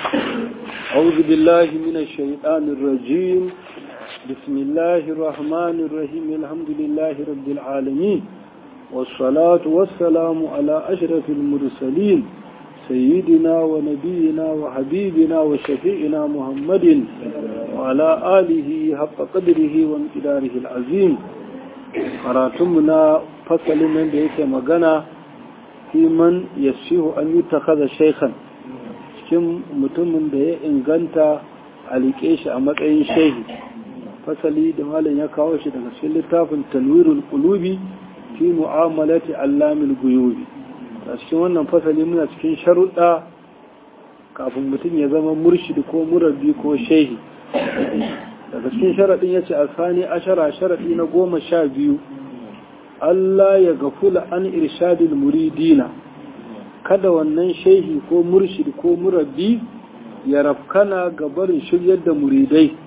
أعوذ بالله من الشيطان الرجيم بسم الله الرحمن الرحيم الحمد لله رب العالمين والصلاة والسلام على أشرف المرسلين سيدنا ونبينا وحبيبنا وشفيعنا محمد وعلى آله حق قدره وامتداره العظيم قراتمنا فصل من بيت مغنى في من يسيه أن يتخذ شيخا cikin mutumin da ya inganta a liƙe shi a matsayin shehi fasali da malam ya kawo shi daga cikin littafin tanwirul qulubi fi mu'amalati allamil guyubi a cikin wannan fasali muna cikin sharuɗa kafin mutum ya zama murshidi ko murabbi ko shehi daga cikin sharaɗin ya ce a sani ashara sharaɗi na goma sha biyu Allah ya gafula an irshadil muridina kada wannan shehi ko murshid ko murabbi ya rafkana ga barin shiryar da muridai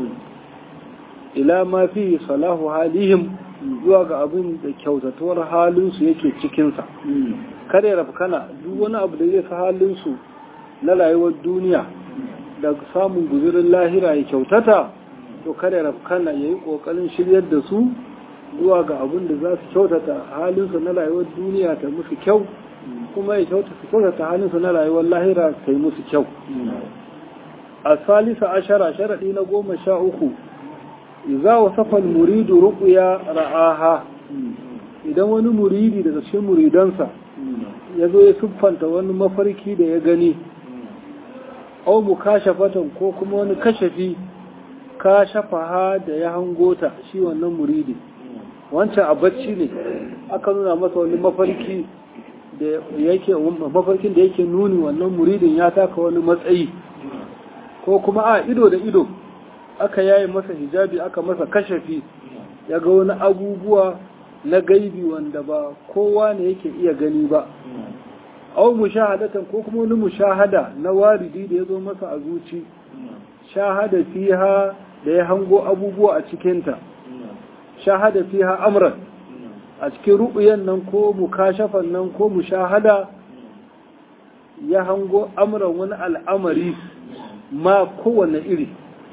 ila ma fi salahu halihim zuwa ga abin da kyautatuwar halinsu yake cikinsa kada ya rafkana duk wani abu da zai sa halinsu na rayuwar duniya da samun guzurin lahira ya kyautata to kada ya rafkana ya yi ƙoƙarin shiryar da su zuwa ga abin da za su kyautata halinsu na rayuwar duniya ta musu kyau kuma ya kyautata halinsu na rayuwar lahira ta yi musu kyau a salisa ashara sharaɗi na goma sha uku za wa safal muridu ruƙuya ra'aha idan wani muridi daga cikin muridansa ya zo ya siffanta wani mafarki da ya gani au mu kashafatan ko kuma wani kashafi kashafaha da ya hangota shi wannan muridi wancan a bacci ne aka nuna masa wani mafarki da yake mafarkin da yake nuni wannan muridin ya taka wani matsayi ko kuma a ido da ido aka yaye masa hijabi aka masa kashafi ya ga wani abubuwa na gaibi wanda ba kowa ne yake iya gani ba au mushahadatan ko kuma wani mushahada na waridi da ya zo masa a zuci shahada fiha da ya hango abubuwa a cikinta shahada fiha amran a cikin ru'uyan nan ko mukashafan nan ko mushahada ya hango amran wani al'amari ma kowane iri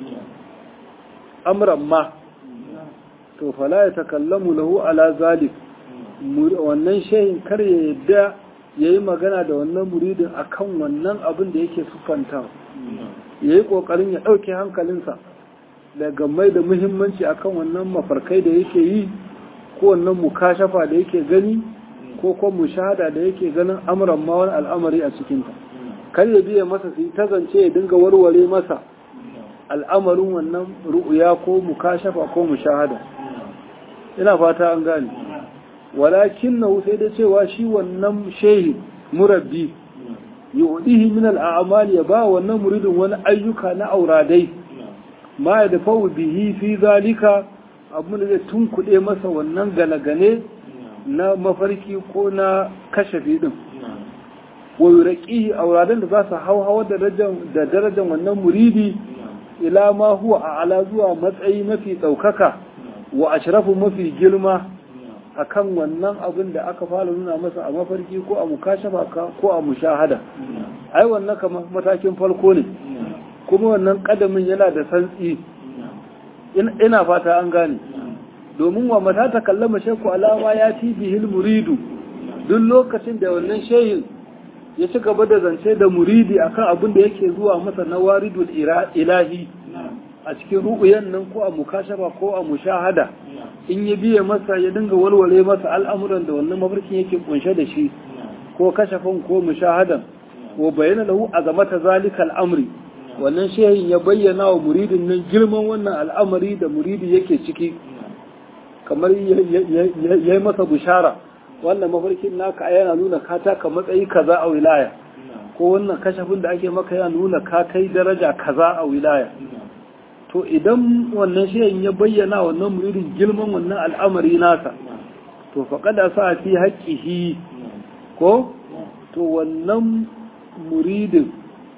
amran ma to fala ya takallamu lahu ala zalik wannan shehin kar ya yadda ya yi magana da wannan muridin akan wannan abin da yake sufanta ya yi ƙoƙarin ya ɗauke hankalinsa daga mai da muhimmanci akan wannan mafarkai da yake yi ko wannan mukashafa da yake gani ko kuma mushahada da yake ganin amuran ma wani al'amari a cikinta kar ya biya masa su ta zance ya dinga warware masa al'amarin wannan ru'uya ko mukashafa ko mushahada ina fata an gane walakin na sai da cewa shi wannan shehi murabbi yu'dihi min al'amali ya ba wannan muridin wani ayyuka na auradai ma ya dafa bihi fi zalika abin da zai tunkuɗe masa wannan galagane na mafarki ko na kashafi din wa yuraqihi auradan da za su hau hawa da darajar wannan muridi ila ma huwa a ala zuwa matsayi mafi ɗaukaka wa ashrafu mafi girma akan wannan abin da aka fara nuna masa a mafarki ko a mukashafa ko a mushahada ai wannan kamar matakin farko ne kuma wannan kadamin yana da santsi ina fata an gane domin wa mata ta kallama shekku alama ya fi bihil muridu duk lokacin da wannan shehin ya ci gaba da zance da muridi akan abin da yake zuwa masa na waridul ilahi a cikin ru'uyan nan ko a mukashafa ko a mushahada in ya biye masa ya dinga walwale masa al'amuran da wannan mafarkin yake kunshe da shi ko kashafin ko mushahadan wa bayyana lahu azamata zalika al'amri wannan shehin ya bayyana wa muridin nan girman wannan al'amari da muridi yake ciki kamar ya yi masa bishara wannan mafarkin naka yana nuna ka taka matsayi kaza a wilaya ko wannan kashafin da ake maka yana nuna ka kai daraja kaza a wilaya to idan wannan shehin ya bayyana wannan muridin girman wannan al'amari nasa to faƙada sa fi haƙƙihi ko to wannan muridin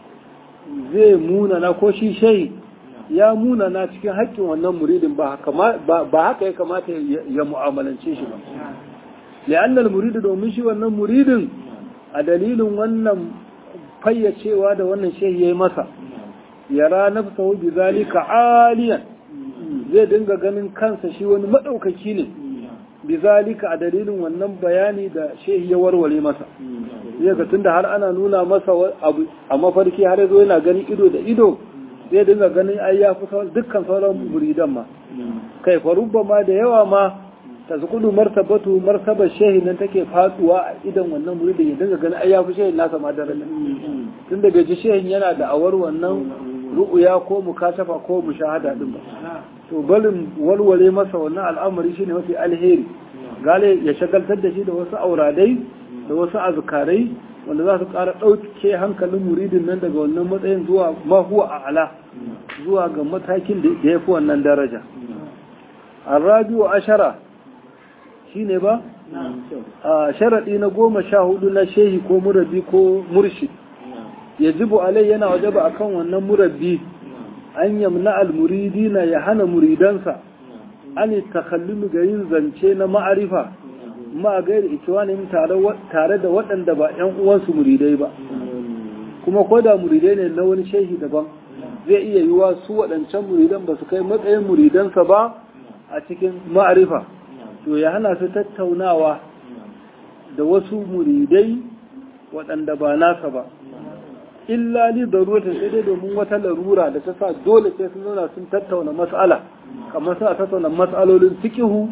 zai munana ko shi shehi ya munana cikin haƙƙin wannan muridin ba haka ya kamata ya mu'amalance shi ba li'annal muridu domin shi wannan muridin a dalilin wannan fayyacewa da wannan shehi yayi masa yara nafsahu bi zalika aliyan zai dinga ganin kansa shi wani madaukaki ne bi zalika a dalilin wannan bayani da shehi ya warware masa zai ga tunda har ana nuna masa abu a mafarki har yazo yana gani ido da ido zai dinga ganin ai ya fi dukkan sauran muridan ma kai fa ma da yawa ma tazkudu martabatu martaba shehi nan take faduwa a idan wannan muridin ya dinga ganin ai ya fi shehin nasa ma daren tunda bai ji shehin yana da awar wannan ru'uya ko mukashafa ko mushahada din ba to balin walwale masa wannan al'amari shine mafi alheri gale ya shagaltar da shi da wasu auradai da wasu azkarai wanda za su ƙara ɗauke hankalin muridin nan daga wannan matsayin zuwa mahuwa a ala zuwa ga matakin da ya fi wannan daraja arrabiu ashara shine ba a sharaɗi na goma sha hudu na shehi ko murabbi ko murshid yajibu alai yana wajaba akan wannan murabbi an yamna almuridina ya hana muridansa an takallumi ga yin zance na ma'arifa ma gairi ikiwanin tare da waɗanda ba ‘yan uwansu muridai ba kuma ko da muridai ne na wani shehi daban zai iya yiwa su waɗancan muridan ba su kai matsayin muridansa ba a cikin ma'arifa to ya hana su tattaunawa da wasu muridai waɗanda ba nasa ba illa li darurata sai dai domin wata larura da ta sa dole sai sun zauna sun tattauna mas'ala kamar suna tattauna mas'alolin fikihu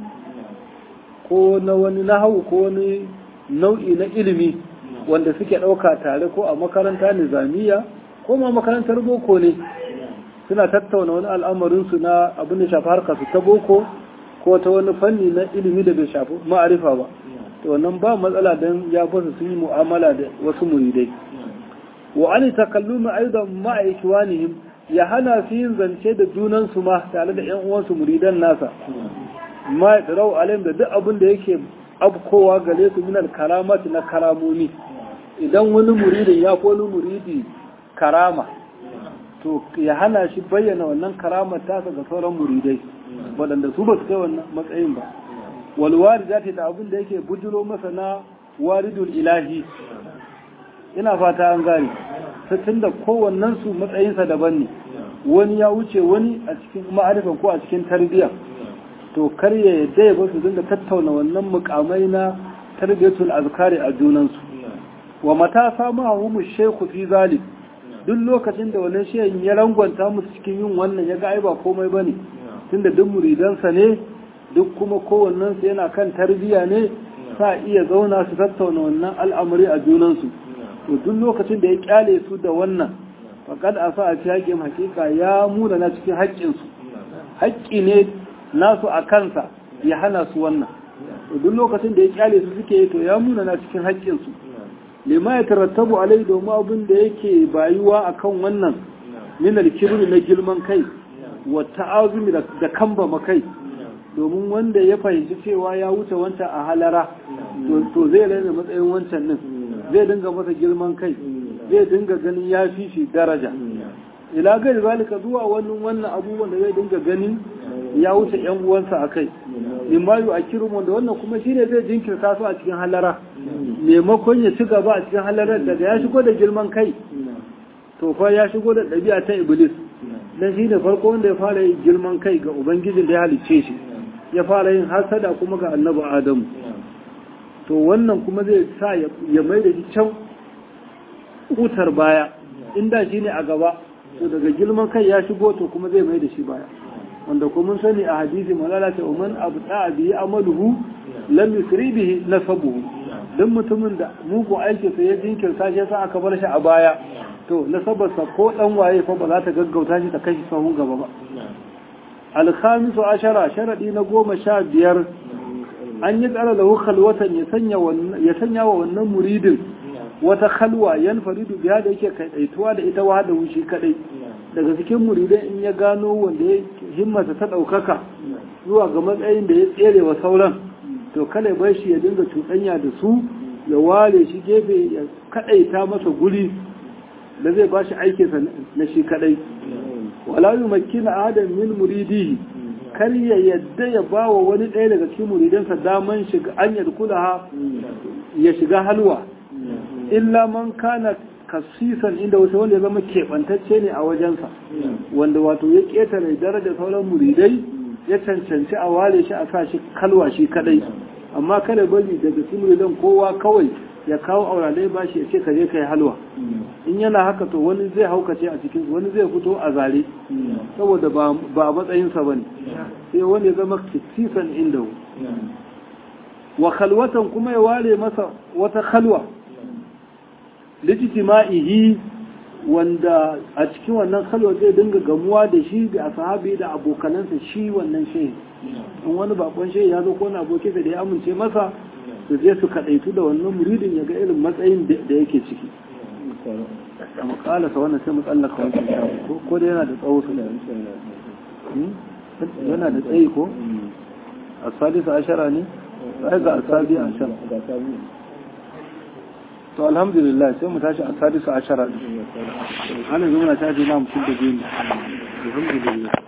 ko na wani nahawu ko wani nau'i na ilimi wanda suke ɗauka tare ko a makaranta nizamiya ko ma makarantar boko ne suna tattauna wani al'amarinsu na abin da shafi harkar su ta boko ko ta wani fanni na ilimi da bai shafi ma'arifa ba to wannan ba matsala don ya fasa sun yi mu'amala da wasu muridai wa an takallumi aidan ma'a ikwanihim ya hana su yin zance da junansu ma tare da yan uwansu muridan nasa ma rau alim da duk abin da yake abkowa gare su minal karamati na karamomi idan wani muridin ya wani muridi karama to ya hana shi bayyana wannan karamar tasa ga sauran muridai waɗanda su ba su kai wannan matsayin ba walwari za ta da abin da yake bujiro masa na waridul ilahi ina fata an gane tun da kowannen su matsayinsa daban ne wani ya wuce wani a cikin ma'arifan ko a cikin tarbiyya to kar ya yadda ya basu dinga tattauna wannan mukamai na tarbiyatul azkari a junansu wa mata samu hahumu sheku fi zalik duk lokacin da wannan shehin ya rangwanta musu cikin yin wannan ya ga ai ba komai bane tunda duk muridansa ne duk kuma kowannensu yana kan tarbiyya ne sa iya zauna su tattauna wannan al'amari a junansu to duk lokacin da ya kyale su da wannan faqad asa a cikin hakika ya muna na cikin haƙƙinsu haƙƙi ne nasu a kansa ya hana su wannan duk lokacin da ya kyale su suke to ya muna na cikin haƙƙinsu lima ya tarattabu alai domin abin da yake bayuwa akan wannan min alkibri na girman kai wa ta'azumi da kamba kai domin wanda ya fahimci cewa ya wuce wancan a halara to zai raina matsayin wancan din zai dinga masa girman kai zai dinga ganin ya fi shi daraja ila gari zalika zuwa wannan wannan abubuwan da zai dinga ganin ya wuce yan uwansa a kai limayu a kirin wanda wannan kuma shine zai jinkirta su a cikin halara maimakon ya ci gaba a cikin halarar daga ya shigo da girman kai to fa ya shigo da ɗabi'a ta iblis dan shi ne farko wanda ya fara yin girman kai ga ubangijin da ya halicce shi ya fara yin hasada kuma ga annabi adamu to wannan kuma zai sa ya mai da shi can kutar baya inda shi ne a gaba to daga girman kai ya shigo to kuma zai mai da shi baya wanda kuma mun sani a hadisi malala ta umman abu ta bihi amaluhu lam yusri bihi nasabuhu dan mutumin da mugu aiki sai ya jinkirta shi yasa aka bar shi a baya to nasabarsa ko dan waye fa ba za ta gaggauta shi ta kashi sahun gaba ba alkhamisu ashara sharadi na goma sha biyar an yi tsara lahu khalwatan ya sanya ya sanya wa wannan muridin wata khalwa yan faridu biya da yake kaitaituwa da ita wahada wushi kadai daga cikin muridai in ya gano wanda ya himmata ta daukaka zuwa ga matsayin da ya tsere wa sauran to kada bai shi ya dinga cuɗanya da su ya ware shi gefe ya kadaita masa guri da zai ba shi aikinsa na shi kadai wala yi makina adam min muridihi kar ya yadda ya ba wa wani ɗaya daga cikin muridansa daman shiga an yadda kula ya shiga halwa illa man kana kasisan inda wasu wanda ya zama keɓantacce ne a wajensa wanda wato ya ƙetare daraja sauran muridai ya cancanci a ware shi a sa shi kalwa shi kadai amma kada bari daga cikin muridan kowa kawai ya kawo auralai ba shi ya ce ka je ka yi halwa in yana haka to wani zai haukace a cikin wani zai fito a zare saboda ba a matsayinsa ba ne sai wani ya zama kisisan inda wa khalwatan kuma ya ware masa wata khalwa lijtima'ihi wanda a cikin wannan khalwa zai dinga gamuwa da shi da ashabi da abokanansa shi wannan shehi in wani bakon shehi ya zo ko na abokin da ya amince masa su je su kadaitu da wannan muridin ya ga irin matsayin da yake ciki a makalasa wannan sai matsallaka wancan shafi ko da yana da tsawo su yana da tsayi ko a salisa ashara ne sai ga asabi ashara to alhamdulillah sai mu tashi a salisa ashara ana zama na tashi na mutum da biyu alhamdulillah